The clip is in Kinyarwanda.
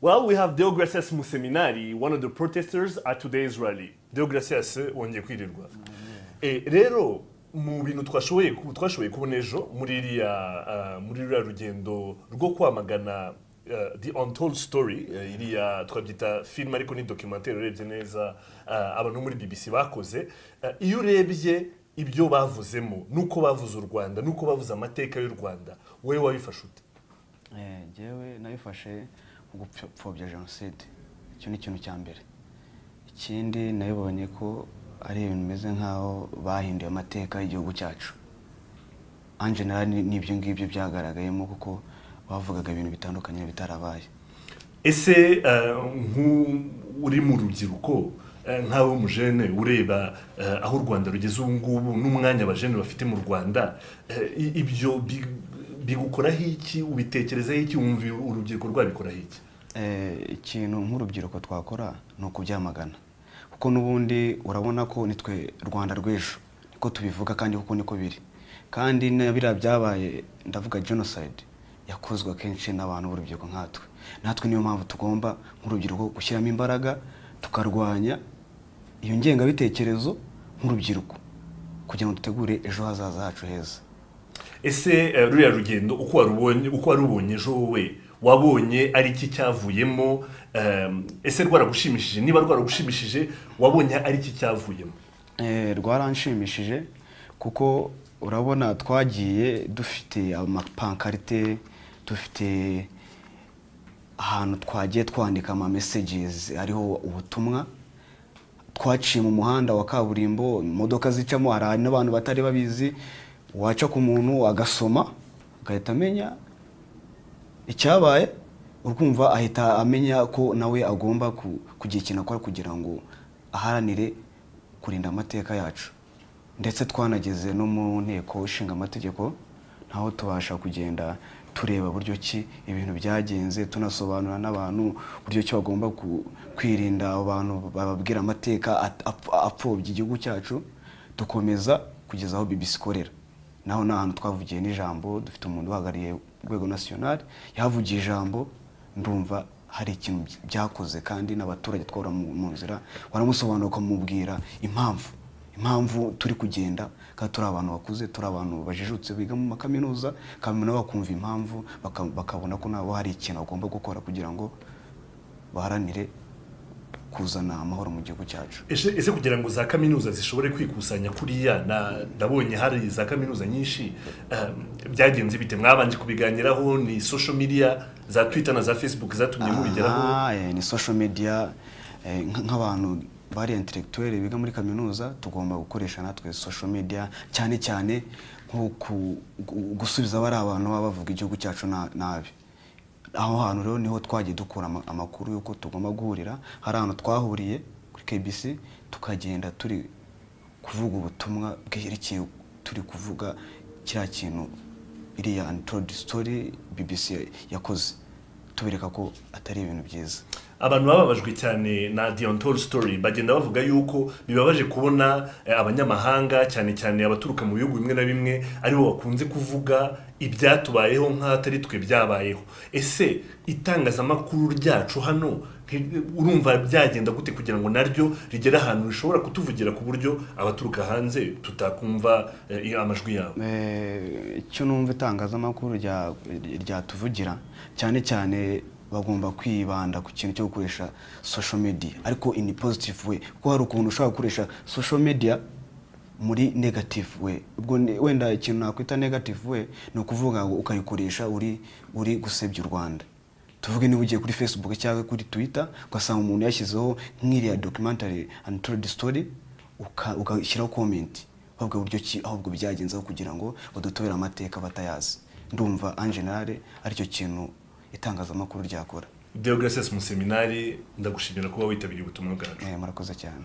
Well, we have Deogracias Museminari, one of the protesters at today's rally. Deogracias wongeye kwirirwa. Eh, rero mu bintu twashoboye ku- twashoboye kubona ejo muri iriya ah, muri ruriya rugendo rwo kwamagana ah, the untold story eh, iriya twabyita film ariko ni documentaire urebye neza ah, abantu muri BBC bakoze Ah, iyo urebye ibyo bavuzemo nuko bavuze u Rwanda nuko bavuze amateka y'u Rwanda wowe wabifashe ute Eh, jyewe nabifashe mu gupfobya jenoside icyo ni ikintu cya mbere ikindi nabibonye ko ari ibintu bimeze nk'aho bahinduye amateka y'igihugu cyacu anjenera n'ibyo ngibyo byagaragayemo kuko bavugaga ibintu bitandukanye bitarabaye ese eh, nk'u- uri mu rubyiruko eh, nkawe w'umujene ureba eh, aho u rwanda rugeze ubu ngubu n'umwanya abajene bafite mu rwanda eh, i- ibyo bi- bigukoraho iki ubitekerezaho iki wumva urubyiruko rwabikoraho iki Eh, ikintu nk'urubyiruko twakora ni ukubyamagana kuko n'ubundi urabona ko nitwe rwanda rw'ejo niko tubivuga kandi kuko niko biri kandi na biriya byabaye ndavuga jenoside yakozwe akenshi n'abantu b'urubyiruko nkatwe natwe niyo mpamvu tugomba nk'urubyiruko gushyiramo imbaraga tukarwanya iyo ngengabitekerezo nk'urubyiruko kugira ngo dutegure ejo hazaza hacu heza ese eh, ruriya rugendo uko warubonye uko warubonye ejo wowe wabonye ari iki cyavuyemo em, ese rwaragushimishije niba rwaragushimishije wabonye ari iki cyavuyemo Eh, rwaranshimishije kuko urabona twagiye dufite amapankarite dufite ahantu twagiye twandika ama messages ariho ubutumwa twaciye mu muhanda wa kaburimbo imodoka zicamo hari n'abantu batari babizi waca ku muntu agasoma agahita amenya icyabaye urumva ahita amenya ko nawe agomba ku- kugira ikintu akora kugira ngo aharanire kurinda amateka yacu ndetse twanageze no mu nteko ishinga amategeko naho tubasha kugenda tureba buryo ki ibintu byagenze tunasobanura n'abantu buryo ki bagomba ku- kwirinda abo bantu bababwira amateka at- apf- apfobya igihugu cyacu dukomeza kugeza aho BBC ikorera naho ni ahantu twavugiye n'ijambo dufite umuntu uhagarariye urwego nasiyonari yahavugiye ijambo ndumva hari ikintu by- byakoze kandi n'abaturage twahora mu mu nzira waramusobanura ukamubwira impamvu impamvu turi kugenda kandi turi abantu bakuze turi abantu bajijutse biga mu makaminuza kandi nabo bakumva impamvu baka- bakabona ko nabo hari ikintu bagomba gukora kugira ngo baharanire kuzana amahoro mu gihugu cyacu Ese ese kugira ngo za kaminuza zishobore kwikusanya kuriya na ndabonye hari za kaminuza nyinshi ehm, byagenze bite mwabanje kubiganiraho ni social media za twitter na za facebook zatumye mubigeraho Aha, eh, ni social media eh, nk- nk'abantu bari intellectuel biga muri kaminuza tugomba gukoresha natwe social media cyane cyane nko ku- gu- gusubiza bari abantu baba bavuga igihugu cyacu na- nabi aho hantu rero niho twagiye dukura ama- amakuru y'uko tugomba guhurira hari ahantu twahuriye kuri KBC tukagenda turi kuvuga ubutumwa bwerekeye turi kuvuga kiriya kintu iriya untold story BBC yakoze tubereka ko atari ibintu byiza abantu bababajwe cyane na the untold story bagenda bavuga yuko bibabaje kubona eh, abanyamahanga cyane cyane abaturuka mu bihugu bimwe na bimwe aribo bakunze kuvuga ibyatubayeho nk'atari twe byabayeho ese itangazamakuru ryacu hano nti- urumva byagenda gute kugira ngo naryo rigere ahantu rishobora kutuvugira ku buryo abaturuka hanze tutakumva eh, amajwi yabo Eh, icyo numva itangazamakuru rya- ryatuvugira cyane cyane bagomba kwibanda ku kintu cyo gukoresha social media ariko in a positive way kuko hari ukuntu ushobora gukoresha social media muri negative way ubwo ni- wenda ikintu nakwita negative way ni ukuvuga ngo ukayikoresha uri uri gusebya u rwanda tuvuge niba ugiye kuri facebook cyangwa kuri twitter ugasanga umuntu yashyizeho nk'iriya documentary and told story uka- ugashyiraho comment ahubwo buryo ki ahubwo byagenzeho kugira ngo badutobere amateka batayazi ndumva en general aricyo kintu itangazamakuru ryakora deogratias mu seminari ndagushimira kuba witabiriye ubutumwa bwacu Eh, murakoze cyane